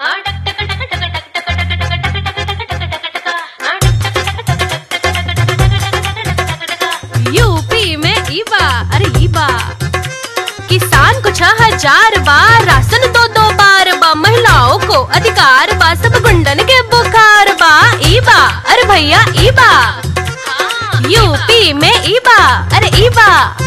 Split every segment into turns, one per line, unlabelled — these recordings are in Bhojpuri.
यूपी में ईबा अरे ईबा किसान को छह हजार बार राशन दो दो बार बा महिलाओं को अधिकार बा सब गुंडन के बुखार बा ईबा अरे भैया ईबा यूपी में ईबा अरे ईबा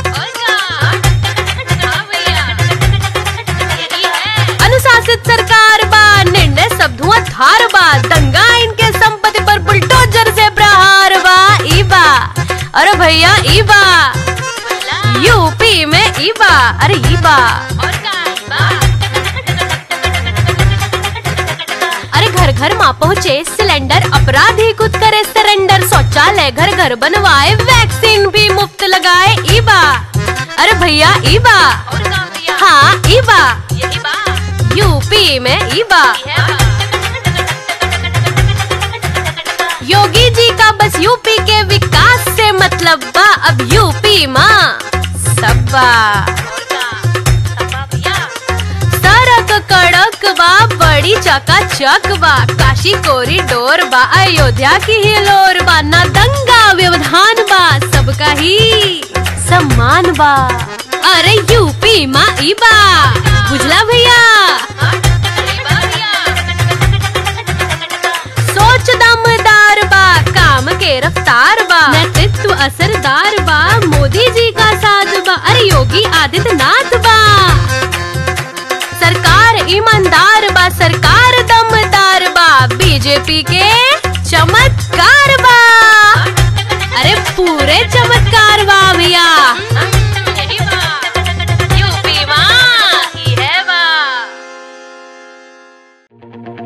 अनुशासित सरकार बा निर्णय सब धुआं धार बा दंगा इनके संपत्ति पर बुलडोजर से प्रहार बा ईबा अरे भैया ईबा यूपी में ईबा अरे ईबा अरे घर घर माँ पहुँचे सिलेंडर अपराधी खुद करे सरेंडर शौचालय घर घर बनवाए वैक्सीन भी मुफ्त लगाए ईबा अरे भैया ईबा हाँ ईबा यूपी में ईबा योगी जी का बस यूपी के विकास से मतलब बा अब यूपी माँ सबा सड़क कड़क बा बड़ी चकाचक बा काशी कोरिडोर बा अयोध्या की हिलोर बा ना दंगा व्यवधान बा सबका ही सम्मान बा अरे यूपी माँ ईबा बुझला भैया सोच दमदार बा काम के रफ्तार बा नेतृत्व असरदार बा मोदी जी का साथ बा अरे योगी आदित्यनाथ बा सरकार ईमानदार बा सरकार दमदार बा बीजेपी के चमत्कार बा अरे पूरे चमत्कार बा भैया यूपी माँ ही है बा